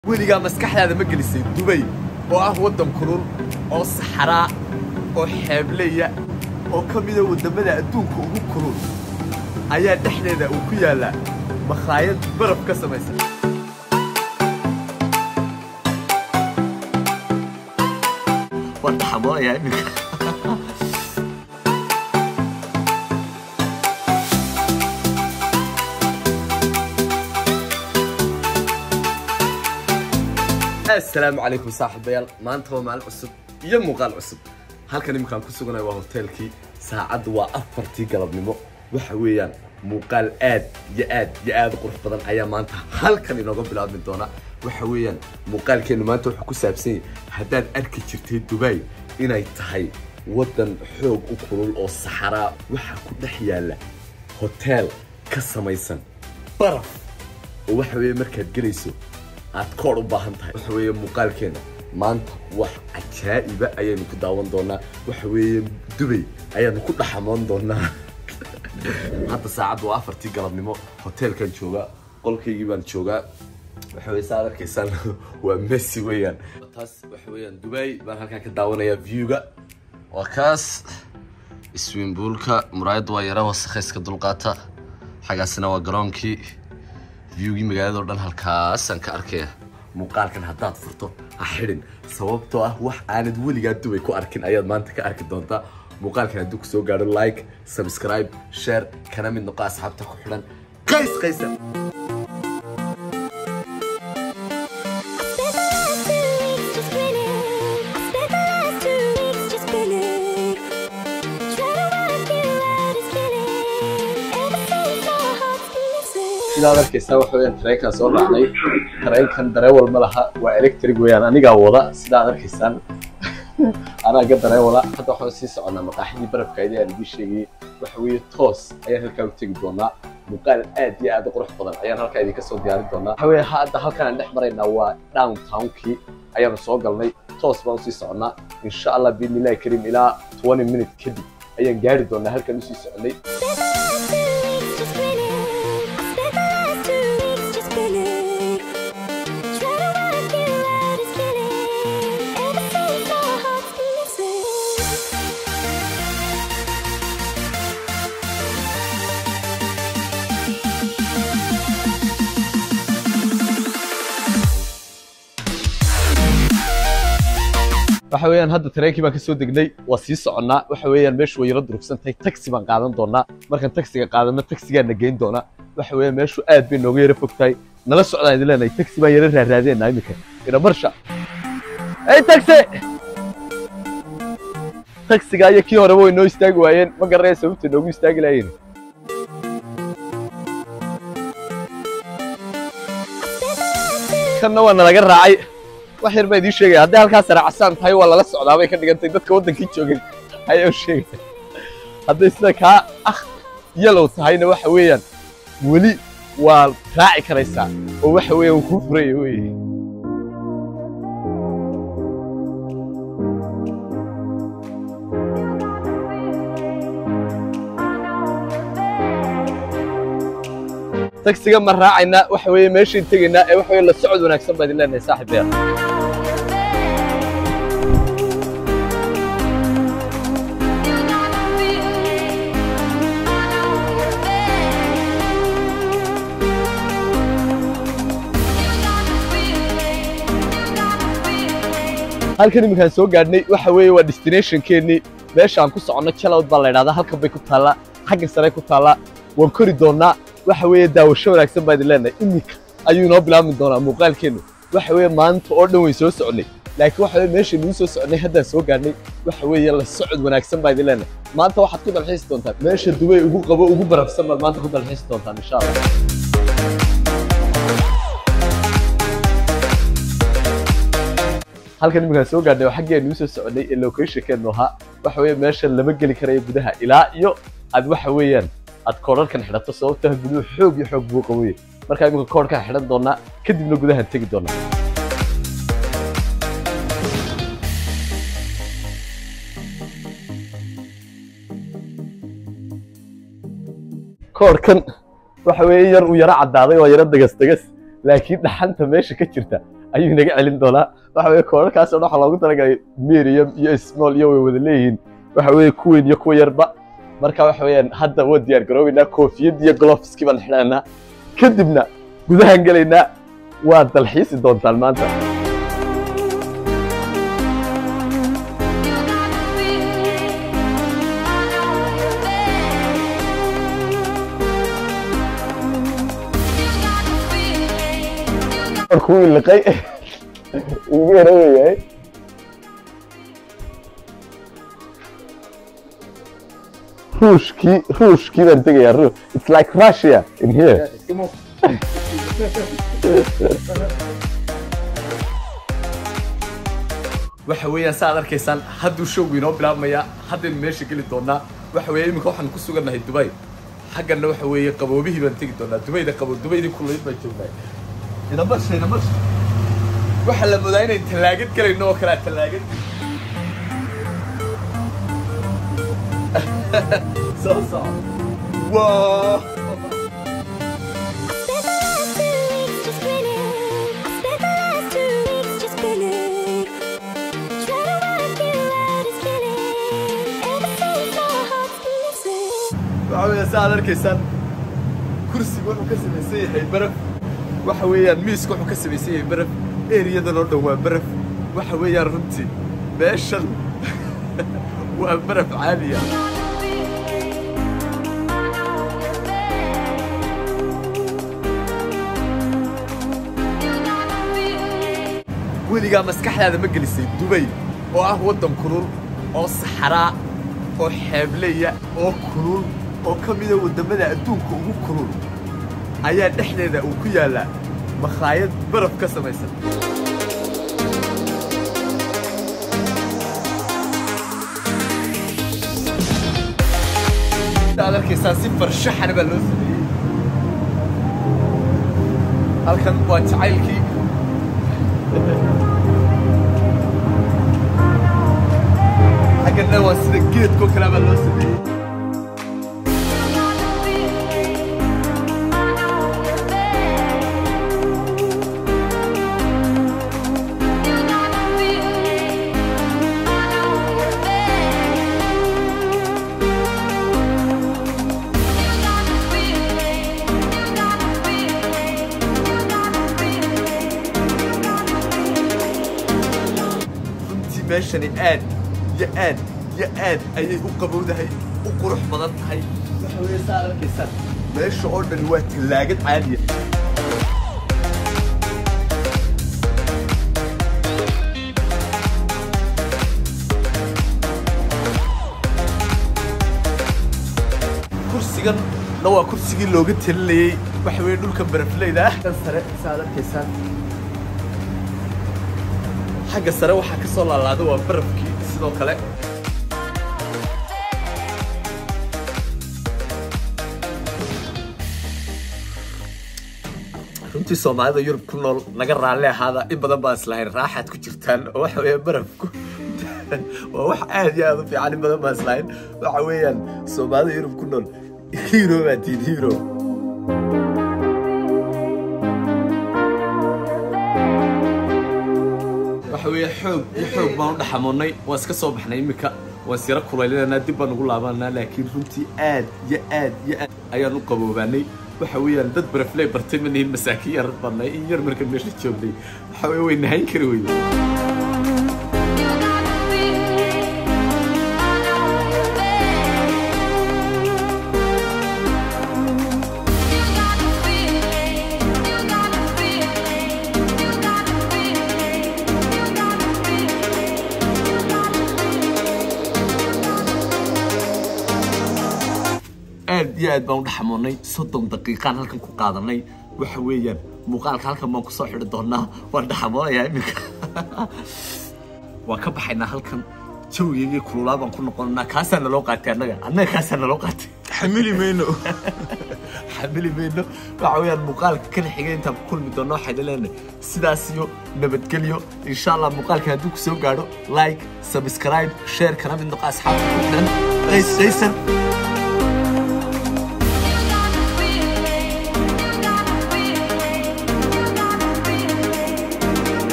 weligaa maskaxdaada ma gelisay dubay oo ah waddan kulul oo saxaraa oo xeebleya oo ka mida waddamada adduunka ugu kulul ayaa dhexdeeda uu ku yaallaa makhaayad baraf ka samaysan waan dhaxamoonayaa iminka asalaamu calaykum saaxiibayaal maanta waa maalin cusub iyo muuqaal cusub halkan iminkaan ku suganay waa hoteelkii saacaddu waa afartii galabnimo waxa weeyaan muuqaal aad iyo aad iyo aad u qurux badan ayaa maanta halkan inooga bilaabmi doona waxa weeyaan muuqaalkeennu maanta wuxuu ku saabsan yahay haddaad arki jirtay dubai inay tahay waddan xoog u kulul oo saxaraa waxaa ku dhex yaalla hoteel ka samaysan baraf oo waxa weeye markaad gelayso aad koor u baahan tahay waxa weeye muuqaalkeena maanta wax cajaa'iba ayaynu ku daawan doonaa waxa weeye dubay ayaanu ku dhaxamoon doonaa hadda saacaddu waa afartii galabnimo hoteelkan joogaa qolkaygii baan joogaa waxa weye saad arkaysaan waa messi weeyaan taas waxa weeyaan dubay baan halkaan ka daawanayaa viewga waa kaas swimbuulka muraayadda waa yara wasakhayska dulqaata xaggaasina waa garoonkii viewgii magaaladao dhan halkaasaan ka arkaya muuqaalkan haddaad furto ha xidhin sababtoo ah wax aanad weligaa dubay ku arkin ayaad maanta ka arki doontaa muuqaalkan hadduu ku soo gaadho like subscribe share kana mid noqo asxaabta ku xidhan qays qaysa sidaad arkaysaa waxa weyaan tareenkaan soo raacnay tareenkan dareewal ma laha waa electric weeyaan anigaa wada sidaad arkaysaan anaa ga dareewala hadda waxaan sii soconnaa maqaaxidii barafkaydii aan idiin sheegayay waxa weeye toos ayaan halkaa u tegi doonaa muuqaal aad iyo aad u qurux badan ayaan halkaa idinka soo diyaarin doonaa waxa weeye hadda halkan aan dhex maraynaa waa downtownkii ayaanu soo galnay toos baan usii soconnaa insha allah biidnillahi kariim ilaa twenty minute kadib ayaan gaari doonaa halkan usii soconnay waxa weeyaan hadda tareenkii baan ka soo degnay waa sii soconnaa waxa weeyaan meeshu way yaro durugsan tahay taxi baan qaadan doonaa markaan taxiga qaadano taxigaana geyn doonaa waxa weeyaan meeshu aad bay nooga yaro fog tahay nala socdaan idin leenahay taxi baan yaro raaraadeena iminka ina marsha hey taxi taxiga iyo kii horeba way noo istaagi waayeen ma garanaya sababta noogu istaagi lahayen kanna waa nalaga raacay wax yar baa idiin sheegaya hadday halkaas raacsan tahay waa lala socdaa bay ka dhigantay dadka waddankii joogay ayaa u sheegaya hadday sida kaa ah yalow tahayna waxa weeyaan weli waa raaci karaysaa oo waxa weeyaan wuu kuu furaya weye taxiga ma raacaynaa waxa weeye meeshaan tegaynaa ee waxa weye la socod wanaagsan baa idin leenahay saaxiibayaal halkan iminkaan soo gaadhnay waxa weeye waa destinationkeennii meeshaan ku soconno jalowd baa la ydhahdaa halkan bay ku taallaa xagga sare ku taallaa waan kori doonnaa waxa weeye daawasho wanaagsan baa idin leenahay iminka ayuu inoo bilaabmi doonaa muuqaalkeennu waxa weeye maanta oo dhan wayn soo soconnay laakiin waxa weye meesha nuu soo soconnay haddaan soo gaadhnay waxa weeye la socod wanaagsan baa idin leenahay maanta waxaad ku dalxiisi doontaan meesha dubay ugu qabo ugu barafsan baad maanta ku dalxiisi doontaan insha allah halkan iminkaan soo gaadhnay waa xaggii nuu soo soconnay ee locationkeenu ahaa waxa weeye meesha lama geli karayo gudaha ilaa iyo aad waxa weeyaan aad koodharkan xidhato sababtoo guduhu xoog iyo xoog buu qaboye markaa iminka koodhkaan xidhan doonaa kadibna gudahaan tegi doonaa koodhkan waxa weeye yar uu yaro caddaaday waa yaro degas degas laakiin dhaxanta meesha ka jirta ayuu inaga celin doonaa waxa weye koodharkaas oo dhan waxaa loogu talagalay medium iyo small iyo way wada leeyihiin waxa weye kuweyn iyo kuwa yarba marka waxa weeyaan hadda waa diyaar garoobeynaa koofiyad iyo gloveski baan xidhanaa kadibna gudahaan gelaynaa waa dalxiisi doontaan maanta kuwii liqay ugu yaraweyahay ruushkii ruushkii baan tegayaa ru it's like russia in here waxa weeyaan saaad arkaysaan hadduu showgu inoo bilaabmayaa haddaynu meesha geli doonaa waxa weeye iminka waxaan ku sugannahay dubay xaggana waxa weeye qaboobihii baan tegi doonaa dubayda qabo dubaydii kulayd baan joognaa inamasha inamasha waxaa la moodaa inayn tallaagad gelayno oo kalea tallaagad soo soco wow waxa weeye sa aad arkaysaan kursiga wuxuu ka samaysan yahay baraf waxa weeyaan miiska wuxuu ka samaysan yahay baraf eriyadan oo dhan waa baraf waxa weeyaan runtii meeshan waa baraf caadiya weligaa maskaxdaada ma gelisay dubay oo ah waddan kulul oo saxaraa oo xeebleya oo kulul oo ka mida waddamada adduunka ugu kulul ayaa dhexdeeda uu ku yaallaa makhaayad baraf ka samaysan aad arkaysaa si farshaxana baa loo sameeyey halkan waa jacaylkii xaggana waa sida geedkoo kale baa loo sameeyey runtii meeshani aad iyo aad iyo aad ayay u qabowdahay u qurux badan tahay waxa weeye saa arkaysaan meesha oo dhan waa tallaagad caadiya kursigan na waa kursigii looga talinayey waxa weeye dhulka barafleyda ah kan sare saa arkaysaan xagga sare waxaa ka soo laalaada waa barafkii sidoo kale runtii soomaalida yurub ku nool naga raalli ahaada in badan baan islahayn raaxaad ku jirtaan oo waxa weeye barafku waa wax aad iyo aad u fiican in badan baan islahayn waxa weeyaan soomaalida yurub ku nool hero baa tihin hero waxa weeye xoog iyo xoog baan u dhaxamoonnay waan iska soo baxnay iminka waan isyara kulaylinanaa dib baan ugu laabananaa laakiin runtii aad iyo aad iyo aad ayaan u qaboobaanay waxa weeyaan dad barafley bartay ma nihin masaakiin yar badnay in yar markan meesha joognay waxa weye way nahayn kari weyne aad iyo aad baan u dhaxamoonnay soddon daqiiqaan halkan ku qaadanay waxa weeyaan muuqaalka halkan baan kusoo xidhi doonaa waan dhaxamoonayaa iminka waan ka baxaynaa halkan jawigeygii kululaa baan ku noqonanaa kaasaa naloo qaatay annaga annaga kaasaa naloo qaatay xamili mayno xamili mayno waxa weeyaan muuqaalka kan xigay intaan ku kulmi doono waxayna leenahay sidaas iyo nabadgelyo insha allah muuqaalka hadduu ku soo gaadho like subscribe share kana mid noqo asxaabta ku xidhan qays qaysan